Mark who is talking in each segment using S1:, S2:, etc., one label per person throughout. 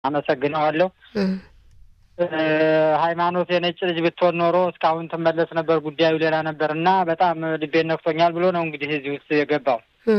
S1: አመሰግነዋለሁ። ሃይማኖት የነጭ ልጅ ብትሆን ኖሮ እስካሁን ትመለስ ነበር፣ ጉዳዩ ሌላ ነበር እና በጣም ልቤን ነክቶኛል ብሎ ነው እንግዲህ እዚህ ውስጥ የገባው።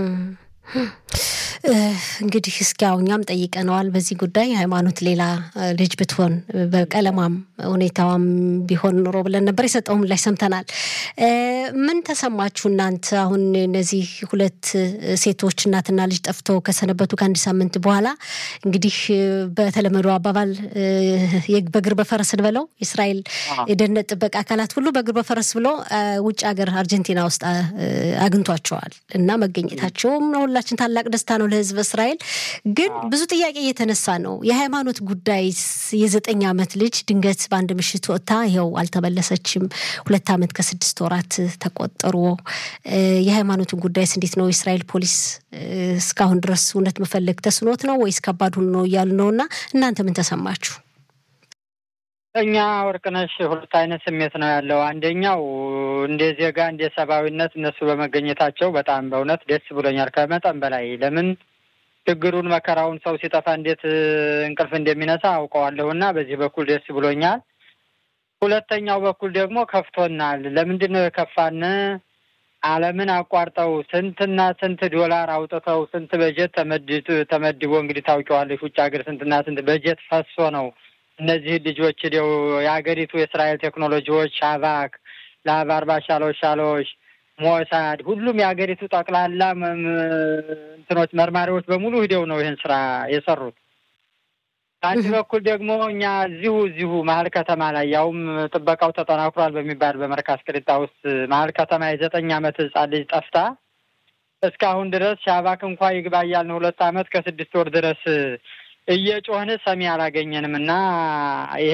S2: እንግዲህ እስኪ ያው እኛም ጠይቀነዋል በዚህ ጉዳይ ሃይማኖት ሌላ ልጅ ብትሆን በቀለማም ሁኔታዋም ቢሆን ኖሮ ብለን ነበር። የሰጠው ምላሽ ሰምተናል። ምን ተሰማችሁ እናንተ? አሁን እነዚህ ሁለት ሴቶች እናትና ልጅ ጠፍተው ከሰነበቱ ከአንድ ሳምንት በኋላ እንግዲህ በተለመደው አባባል በእግር በፈረስ ብለው የእስራኤል የደህንነት ጥበቃ አካላት ሁሉ በእግር በፈረስ ብሎ ውጭ ሀገር አርጀንቲና ውስጥ አግኝቷቸዋል እና መገኘታቸውም ሁላችን ታላቅ ደስታ ነው ለህዝብ እስራኤል። ግን ብዙ ጥያቄ እየተነሳ ነው። የሃይማኖት ጉዳይ የዘጠኝ ዓመት ልጅ ድንገት በአንድ ምሽት ወጥታ ይኸው አልተመለሰችም። ሁለት ዓመት ከስድስት ወራት ተቆጠሩ። የሃይማኖትን ጉዳይስ እንዴት ነው? የእስራኤል ፖሊስ እስካሁን ድረስ እውነት መፈለግ ተስኖት ነው ወይስ ከባድ ሆኖ ነው እያሉ ነው እና እናንተ ምን ተሰማችሁ?
S1: እኛ ወርቅነሽ ሁለት አይነት ስሜት ነው ያለው። አንደኛው እንደ ዜጋ እንደ ሰብአዊነት እነሱ በመገኘታቸው በጣም በእውነት ደስ ብሎኛል ከመጠን በላይ። ለምን ችግሩን መከራውን ሰው ሲጠፋ እንዴት እንቅልፍ እንደሚነሳ አውቀዋለሁ እና በዚህ በኩል ደስ ብሎኛል። ሁለተኛው በኩል ደግሞ ከፍቶናል። ለምንድን ነው የከፋን? ዓለምን አቋርጠው ስንትና ስንት ዶላር አውጥተው ስንት በጀት ተመድቦ እንግዲህ ታውቂዋለሽ፣ ውጭ ሀገር ስንትና ስንት በጀት ፈሶ ነው እነዚህ ልጆች ዲው የሀገሪቱ የእስራኤል ቴክኖሎጂዎች ሻቫክ፣ ላብ አርባ ሻሎች ሻሎች፣ ሞሳድ ሁሉም የሀገሪቱ ጠቅላላ እንትኖች መርማሪዎች በሙሉ ሂደው ነው ይህን ስራ የሰሩት። በአንድ በኩል ደግሞ እኛ እዚሁ እዚሁ መሀል ከተማ ላይ ያውም ጥበቃው ተጠናክሯል በሚባል በመርካዝ ቅሪጣ ውስጥ መሀል ከተማ የዘጠኝ ዓመት ህጻን ልጅ ጠፍታ እስካሁን ድረስ ሻቫክ እንኳ ይግባ እያልን ሁለት ዓመት ከስድስት ወር ድረስ እየጮህን ሰሚ አላገኘንም እና ይሄ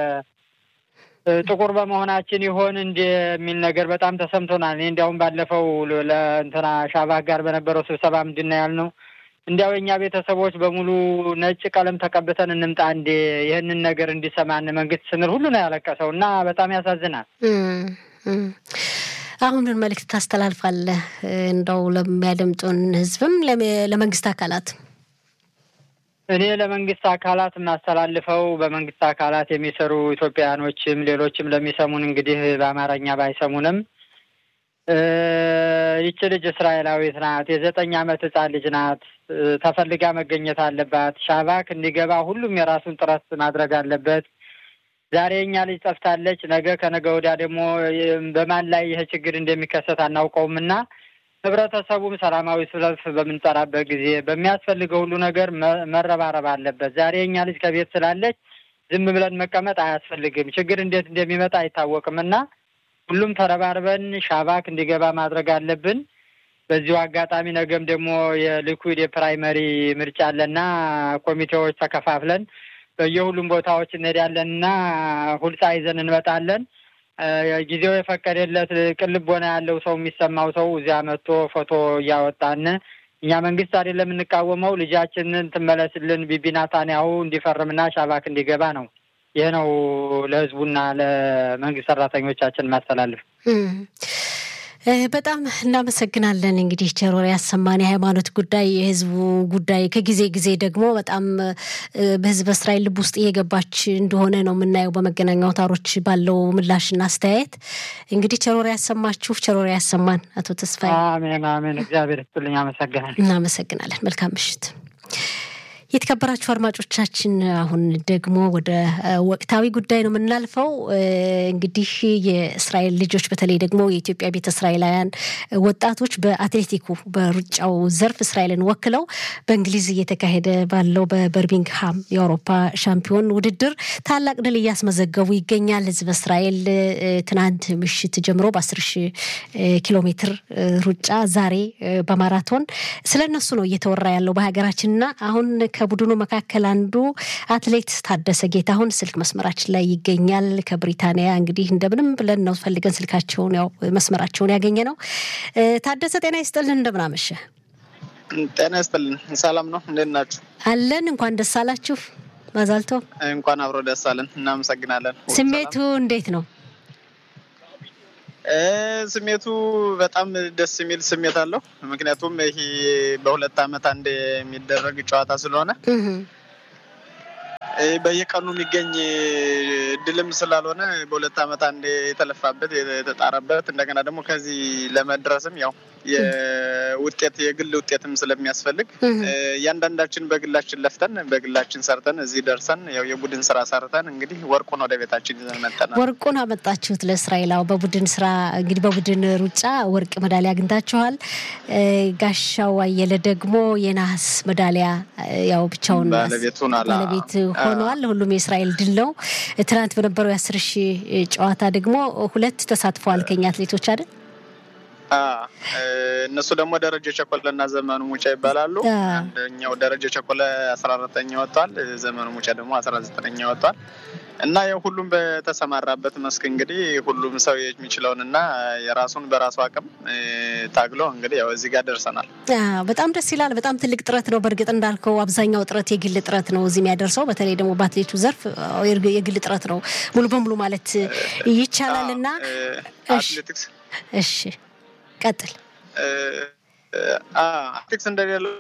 S1: ጥቁር በመሆናችን ይሆን እንደ የሚል ነገር በጣም ተሰምቶናል። እኔ እንዲያውም ባለፈው ለእንትና ሻባክ ጋር በነበረው ስብሰባ ምንድን ነው ያልነው? እንዲያው የእኛ ቤተሰቦች በሙሉ ነጭ ቀለም ተቀብተን እንምጣ እንዴ ይህንን ነገር እንዲሰማን መንግስት ስንል ሁሉ ነው ያለቀሰው እና በጣም ያሳዝናል።
S2: አሁን ምን መልእክት ታስተላልፋለህ? እንደው ለሚያደምጡን ህዝብም ለመንግስት አካላት
S1: እኔ ለመንግስት አካላት የማስተላልፈው በመንግስት አካላት የሚሰሩ ኢትዮጵያውያኖችም ሌሎችም ለሚሰሙን እንግዲህ በአማርኛ ባይሰሙንም ይቺ ልጅ እስራኤላዊት ናት። የዘጠኝ ዓመት ህጻን ልጅ ናት። ተፈልጋ መገኘት አለባት። ሻባክ እንዲገባ ሁሉም የራሱን ጥረት ማድረግ አለበት። ዛሬ እኛ ልጅ ጠፍታለች። ነገ ከነገ ወዲያ ደግሞ በማን ላይ ይህ ችግር እንደሚከሰት አናውቀውም እና ህብረተሰቡም ሰላማዊ ሰልፍ በምንጠራበት ጊዜ በሚያስፈልገው ሁሉ ነገር መረባረብ አለበት። ዛሬ እኛ ልጅ ከቤት ስላለች ዝም ብለን መቀመጥ አያስፈልግም። ችግር እንዴት እንደሚመጣ አይታወቅም እና ሁሉም ተረባርበን ሻባክ እንዲገባ ማድረግ አለብን። በዚሁ አጋጣሚ ነገም ደግሞ የሊኩድ የፕራይመሪ ምርጫ አለና ኮሚቴዎች ተከፋፍለን በየሁሉም ቦታዎች እንሄዳለን እና ሁልጻ ይዘን እንመጣለን። ጊዜው የፈቀደለት ቅልቦና ያለው ሰው የሚሰማው ሰው እዚያ መጥቶ ፎቶ እያወጣን እኛ መንግስት አይደለም የምንቃወመው፣ ልጃችንን ትመለስልን ቢቢ ናታንያሁ እንዲፈርምና ሻባክ እንዲገባ ነው። ይህ ነው ለህዝቡና ለመንግስት ሰራተኞቻችን ማስተላለፍ።
S2: በጣም እናመሰግናለን። እንግዲህ ቸሮር ያሰማን የሃይማኖት ጉዳይ የህዝቡ ጉዳይ ከጊዜ ጊዜ ደግሞ በጣም በህዝብ እስራኤል ልብ ውስጥ እየገባች እንደሆነ ነው የምናየው በመገናኛ አውታሮች ባለው ምላሽና አስተያየት። እንግዲህ ቸሮር ያሰማችሁ፣ ቸሮር ያሰማን። አቶ ተስፋዬ
S1: አሜን፣ አሜን። እግዚአብሔር ይስጥልኝ። አመሰግናለን።
S2: እናመሰግናለን። መልካም ምሽት። የተከበራችሁ አድማጮቻችን አሁን ደግሞ ወደ ወቅታዊ ጉዳይ ነው የምናልፈው። እንግዲህ የእስራኤል ልጆች በተለይ ደግሞ የኢትዮጵያ ቤተ እስራኤላውያን ወጣቶች በአትሌቲኩ በሩጫው ዘርፍ እስራኤልን ወክለው በእንግሊዝ እየተካሄደ ባለው በበርሚንግሃም የአውሮፓ ሻምፒዮን ውድድር ታላቅ ድል እያስመዘገቡ ይገኛል። ህዝበ እስራኤል ትናንት ምሽት ጀምሮ በአስር ሺህ ኪሎ ሜትር ሩጫ ዛሬ በማራቶን ስለ እነሱ ነው እየተወራ ያለው በሀገራችንና አሁን ከቡድኑ መካከል አንዱ አትሌት ታደሰ ጌታሁን ስልክ መስመራችን ላይ ይገኛል። ከብሪታንያ እንግዲህ እንደምንም ብለን ነው ፈልገን ስልካቸውን ያው መስመራቸውን ያገኘ ነው። ታደሰ ጤና ይስጥልን፣ እንደምን አመሸ?
S3: ጤና ይስጥልን። ሰላም ነው፣ እንዴት ናችሁ?
S2: አለን። እንኳን ደስ አላችሁ። ማዛልቶ
S3: እንኳን አብሮ ደስ አለን። እናመሰግናለን።
S2: ስሜቱ እንዴት ነው?
S3: ስሜቱ በጣም ደስ የሚል ስሜት አለው። ምክንያቱም ይሄ በሁለት ዓመት አንድ የሚደረግ ጨዋታ ስለሆነ በየቀኑ የሚገኝ እድልም ስላልሆነ በሁለት ዓመት አንድ የተለፋበት የተጣረበት እንደገና ደግሞ ከዚህ ለመድረስም ያው የውጤት የግል ውጤትም ስለሚያስፈልግ እያንዳንዳችን በግላችን ለፍተን በግላችን ሰርተን እዚህ ደርሰን ያው የቡድን ስራ ሰርተን እንግዲህ ወርቁን ወደ ቤታችን ይዘን መጠናል።
S2: ወርቁን አመጣችሁት ለእስራኤል። አዎ በቡድን ስራ እንግዲህ በቡድን ሩጫ ወርቅ ሜዳሊያ አግኝታችኋል። ጋሻው አየለ ደግሞ የነሐስ ሜዳሊያ ያው ብቻውን
S3: ባለቤት ሆኗል።
S2: ባለቤት ሆኗል። ሁሉም የእስራኤል ድል ነው። ትናንት በነበረው የአስር ሺህ ጨዋታ ደግሞ ሁለት ተሳትፈዋል ከኛ አትሌቶች አይደል?
S3: እነሱ ደግሞ ደረጀ ቸኮለ እና ዘመኑ ሙጫ ይባላሉ። አንደኛው ደረጀ ቸኮለ አስራ አራተኛ ወጥቷል። ዘመኑ ሙጫ ደግሞ አስራ ዘጠነኛ ወጥቷል። እና ያው ሁሉም በተሰማራበት መስክ እንግዲህ ሁሉም ሰው የሚችለውን እና የራሱን በራሱ አቅም ታግሎ እንግዲህ ያው እዚህ ጋር ደርሰናል።
S2: በጣም ደስ ይላል። በጣም ትልቅ ጥረት ነው። በእርግጥ እንዳልከው አብዛኛው ጥረት የግል ጥረት ነው እዚህ የሚያደርሰው። በተለይ ደግሞ በአትሌቱ ዘርፍ የግል ጥረት ነው ሙሉ በሙሉ ማለት ይቻላል። እና
S3: አትሌቲክስ
S2: እሺ ቀጥል።
S3: አትሌቲክስ እንደሌለው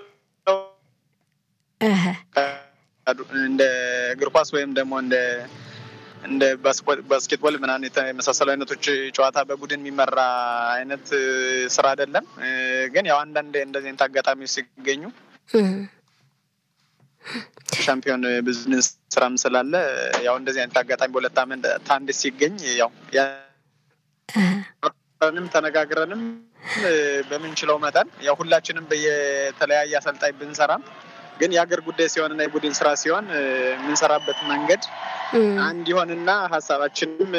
S3: እንደ እግር ኳስ ወይም ደግሞ እንደ እንደ ባስኬትቦል ምናምን የመሳሰሉ አይነቶች ጨዋታ በቡድን የሚመራ አይነት ስራ አይደለም። ግን ያው አንዳንድ እንደዚህ አይነት አጋጣሚዎች ሲገኙ ሻምፒዮን ቢዝነስ ስራም ስላለ ያው እንደዚህ አይነት አጋጣሚ በሁለት ዓመት አንድ ሲገኝ ያው ንም ተነጋግረንም በምንችለው መጠን ያው ሁላችንም በየተለያየ አሰልጣኝ ብንሰራም ግን የሀገር ጉዳይ ሲሆን እና የቡድን ስራ ሲሆን የምንሰራበት መንገድ አንድ ይሆንና ሀሳባችንም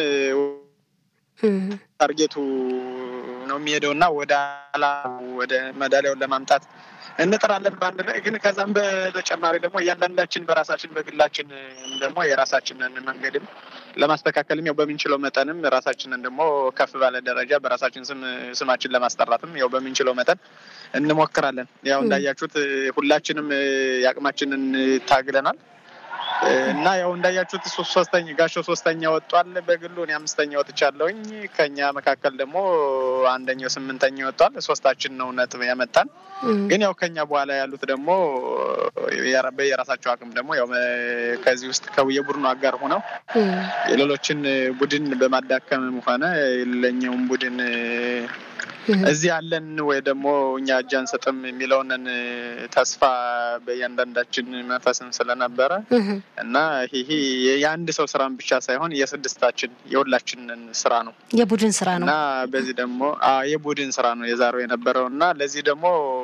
S3: ታርጌቱ ነው የሚሄደው እና ወደ ኋላ ወደ መዳሊያውን ለማምጣት እንጥራለን በአንድ ላይ ግን ከዛም በተጨማሪ ደግሞ እያንዳንዳችን በራሳችን በግላችን ደግሞ የራሳችንን መንገድም ለማስተካከልም ያው በምንችለው መጠንም ራሳችንን ደግሞ ከፍ ባለ ደረጃ በራሳችን ስም ስማችን ለማስጠራትም ያው በምንችለው መጠን እንሞክራለን። ያው እንዳያችሁት ሁላችንም የአቅማችንን ታግለናል እና ያው እንዳያችሁት ሶስተኛ ጋሻው ሶስተኛ ወጧል በግሉ እኔ አምስተኛ ወጥቻለሁኝ። ከኛ መካከል ደግሞ አንደኛው ስምንተኛ ወጧል። ሶስታችን ነው ነጥብ ያመጣን። ግን ያው ከኛ በኋላ ያሉት ደግሞ በየራሳቸው አቅም ደግሞ ያው ከዚህ ውስጥ የቡድኑ አጋር ሆነው የሌሎችን ቡድን በማዳከምም ሆነ የሌለኛውን ቡድን እዚህ ያለን ወይ ደግሞ እኛ እጅ አንሰጥም የሚለውንን ተስፋ በእያንዳንዳችን መንፈስን ስለነበረ እና ይሄ የአንድ ሰው ስራን ብቻ ሳይሆን የስድስታችን የሁላችንን ስራ ነው፣
S2: የቡድን ስራ ነው
S3: እና በዚህ ደግሞ የቡድን ስራ ነው የዛሬው የነበረው እና ለዚህ ደግሞ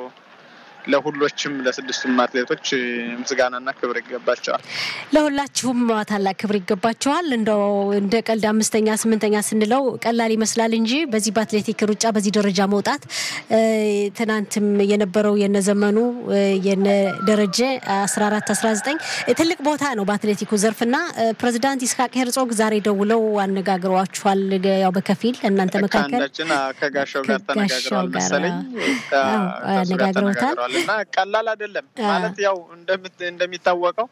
S3: ለሁሎችም ለስድስቱም አትሌቶች ምስጋናና ክብር ይገባቸዋል።
S2: ለሁላችሁም ታላቅ ክብር ይገባቸዋል። እንደው እንደ ቀልድ አምስተኛ ስምንተኛ ስንለው ቀላል ይመስላል እንጂ በዚህ በአትሌቲክ ሩጫ በዚህ ደረጃ መውጣት ትናንትም የነበረው የነዘመኑ የነ ደረጀ አስራ አራት አስራ ዘጠኝ ትልቅ ቦታ ነው በአትሌቲኩ ዘርፍ እና ፕሬዚዳንት ይስሐቅ ሄርጾግ ዛሬ ደውለው አነጋግሯችኋል። ያው በከፊል እናንተ መካከል
S3: ከጋሻው ጋር ተነጋግረዋል መሰለኝ
S2: አነጋግረውታል።
S3: እና ቀላል አይደለም ማለት ያው እንደሚታወቀው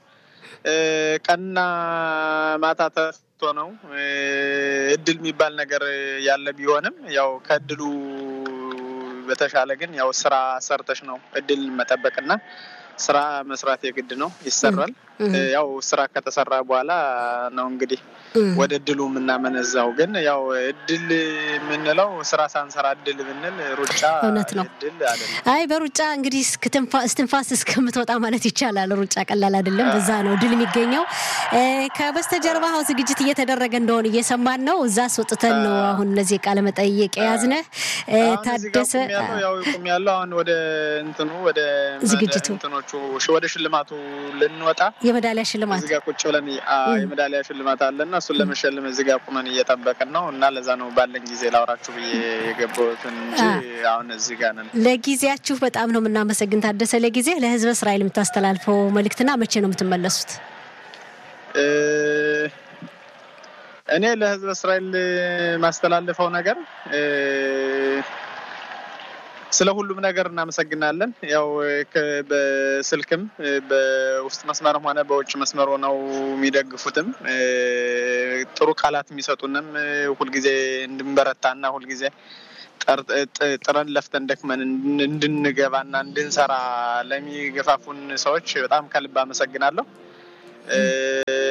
S3: ቀንና ማታ ተስቶ ነው እድል የሚባል ነገር ያለ ቢሆንም ያው ከእድሉ በተሻለ ግን ያው ስራ ሰርተሽ ነው እድል መጠበቅና ስራ መስራት የግድ ነው፣ ይሰራል። ያው ስራ ከተሰራ በኋላ ነው እንግዲህ ወደ እድሉ የምናመነዛው። ግን ያው እድል የምንለው ስራ ሳንሰራ እድል ብንል ሩጫ
S2: እውነት ነው።
S3: እድል አይደለም።
S2: አይ በሩጫ እንግዲህ እስትንፋስ እስከምትወጣ ማለት ይቻላል። ሩጫ ቀላል አይደለም። በዛ ነው ድል የሚገኘው። ከበስተጀርባ አሁን ዝግጅት እየተደረገ እንደሆነ እየሰማን ነው። እዛ አስወጥተን ነው አሁን እነዚህ ቃለ መጠይቅ የያዝነህ ታደሰ
S3: ያው ቁም ያለው አሁን ወደ እንትኑ ወደ
S2: ዝግጅቱ
S3: እንትኖቹ ወደ ሽልማቱ ልንወጣ
S2: የሜዳሊያ ሽልማት
S3: እዚህ ጋር ቁጭ ብለን የሜዳሊያ ሽልማት አለና እሱን ለመሸለም እዚህ ጋር ቁመን እየጠበቅን ነው እና ለዛ ነው ባለን ጊዜ ላውራችሁ ብዬ የገባሁትን እንጂ አሁን እዚህ ጋር ነን።
S2: ለጊዜያችሁ በጣም ነው የምናመሰግን ታደሰ። ለጊዜ ለህዝበ እስራኤል የምታስተላልፈው መልእክትና መቼ ነው የምትመለሱት?
S3: እኔ ለህዝበ እስራኤል ማስተላልፈው ነገር ስለ ሁሉም ነገር እናመሰግናለን። ያው በስልክም በውስጥ መስመርም ሆነ በውጭ መስመር ሆነው የሚደግፉትም ጥሩ ቃላት የሚሰጡንም ሁልጊዜ እንድንበረታና ሁልጊዜ ጥረን ለፍተን ደክመን እንድንገባና እንድንሰራ ለሚገፋፉን ሰዎች በጣም ከልብ አመሰግናለሁ።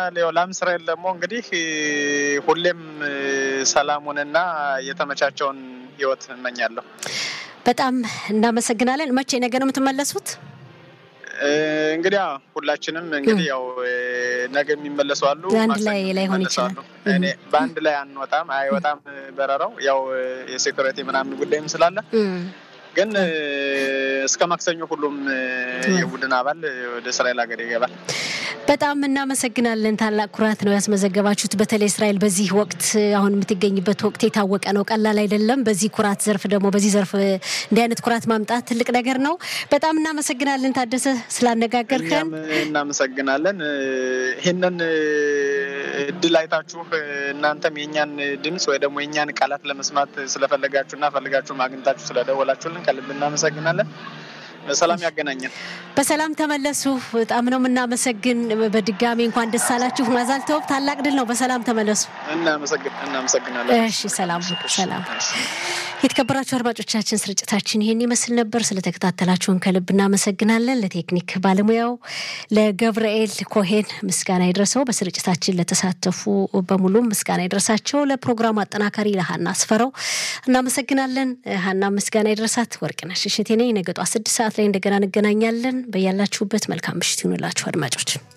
S3: ላም እስራኤል ደግሞ እንግዲህ ሁሌም ሰላሙንና የተመቻቸውን ህይወት እመኛለሁ።
S2: በጣም እናመሰግናለን። መቼ ነገ ነው የምትመለሱት?
S3: እንግዲህ ሁላችንም እንግዲህ ያው ነገ የሚመለሱ አሉ፣
S2: አንድ ላይ ላይሆን ይችላል።
S3: እኔ በአንድ ላይ አንወጣም፣ አይወጣም በረራው ያው የሴኩሪቲ ምናምን ጉዳይም ስላለ ግን እስከ ማክሰኞ ሁሉም የቡድን አባል ወደ እስራኤል ሀገር ይገባል።
S2: በጣም እናመሰግናለን። ታላቅ ኩራት ነው ያስመዘገባችሁት። በተለይ እስራኤል በዚህ ወቅት አሁን የምትገኝበት ወቅት የታወቀ ነው፣ ቀላል አይደለም። በዚህ ኩራት ዘርፍ ደግሞ በዚህ ዘርፍ እንዲህ አይነት ኩራት ማምጣት ትልቅ ነገር ነው። በጣም እናመሰግናለን ታደሰ ስላነጋገርከን።
S3: እናመሰግናለን። ይህንን እድል አይታችሁ እናንተም የእኛን ድምፅ ወይ ደግሞ የእኛን ቃላት ለመስማት ስለፈለጋችሁና ፈልጋችሁ ማግኘታችሁ ስለደወላችሁልን ከልብ እናመሰግናለን። በሰላም ያገናኘን።
S2: በሰላም ተመለሱ። በጣም ነው የምናመሰግን። በድጋሚ እንኳን ደስ አላችሁ። ማዛልተው ታላቅ ድል ነው። በሰላም ተመለሱ።
S3: እናመሰግናለን።
S2: እሺ፣ ሰላም ሰላም። የተከበራችሁ አድማጮቻችን ስርጭታችን ይህን ይመስል ነበር። ስለተከታተላችሁን ከልብ እናመሰግናለን። ለቴክኒክ ባለሙያው ለገብርኤል ኮሄን ምስጋና ይድረሰው። በስርጭታችን ለተሳተፉ በሙሉ ምስጋና ይድረሳቸው። ለፕሮግራሙ አጠናካሪ ለሀና አስፈረው እናመሰግናለን። ሀና ምስጋና ይድረሳት። ወርቅነሽ እሸቴ ነኝ። ነገ ጧት ስድስት ሰዓት ላይ እንደገና እንገናኛለን። በያላችሁበት መልካም ምሽት ይሁንላችሁ አድማጮች።